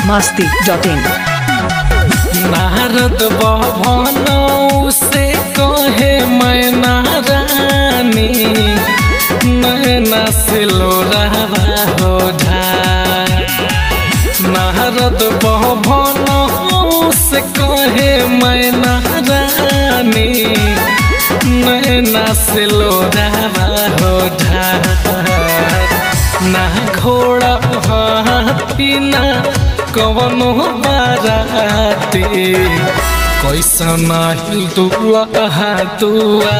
masti.in Narad भवन से कहे मैं नारानी नैना से लोरावा हो ढार नारद भवन से कहे मैं नारानी नैना से लोरावा हो ढार ना घोड़ा हाथी ना कवनो बाराती कैसन दुआ दुआ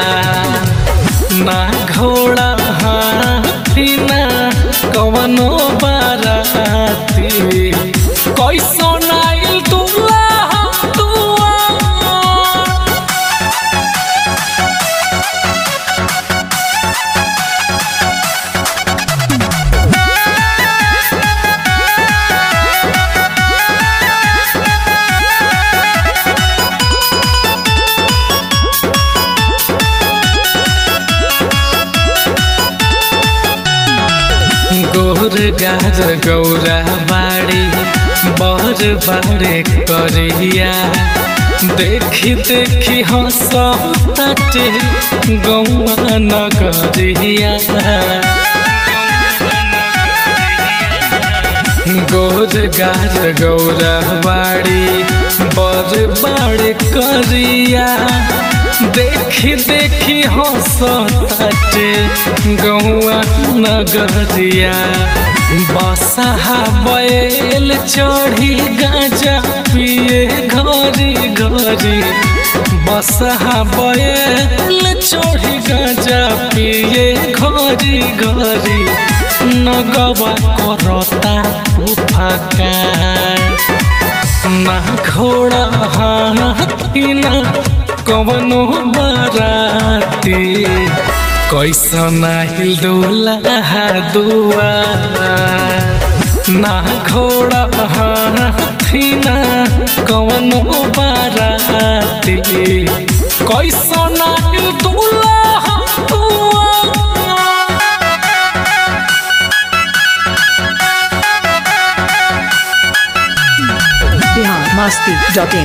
ना घोड़ा हाथी ना कवनो बाराती कैसन दुआ दुआ गोर गार गौरा बाड़ी बर बाड़े करिया देखी देखी हंस ताटे गौआ नगरिया गोर गार गौरा बाड़ी बर बाड़े करिया देखी देखी हंस ताटे गौआ नगरिया बसहा बैल चढ़ी गाजा पिए घरी घरी बसहा बैल चढ़ी गाजा पिए घरी घरी नगवा करता फका ना घोड़ा हाथी ना कवनो बाराती कैसन हिलदोला दुआ ना घोड़ा हाथी ना कवनो बाराती कैसन हिलदोला दुआ Bihar masti.in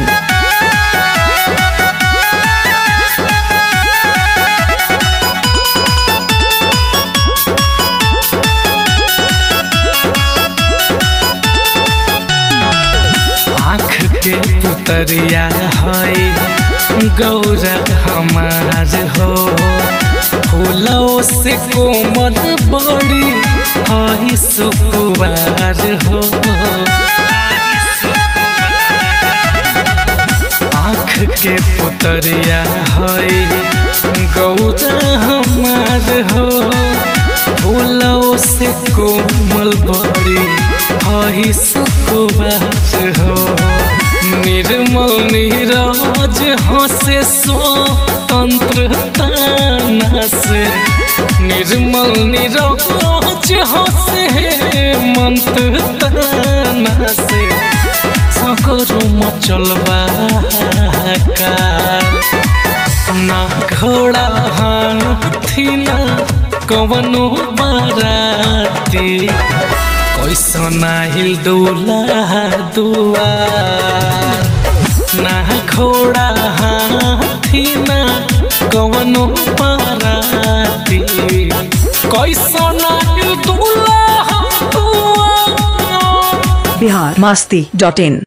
आँख के पुतरिया है गौरा हमार हो फूलों से कोमल बड़ी है सुकुवार हो आँख के पुतरिया है गौरा हमार हो फूलों से कोमल बड़ी है सुकुवार हो निर्मल नीरज हंसे स्वतंत्रता से निर्मल नीरज हंसे मंत्र ताना से सकरो मचलबा ना घोड़ा हाथी ना कवनो बाराती कैसन हिल दूल्हा दुआ ना घोड़ा हाथी ना कवनो बाराती कैसन हिल दूल्हा दुआ Bihar masti.in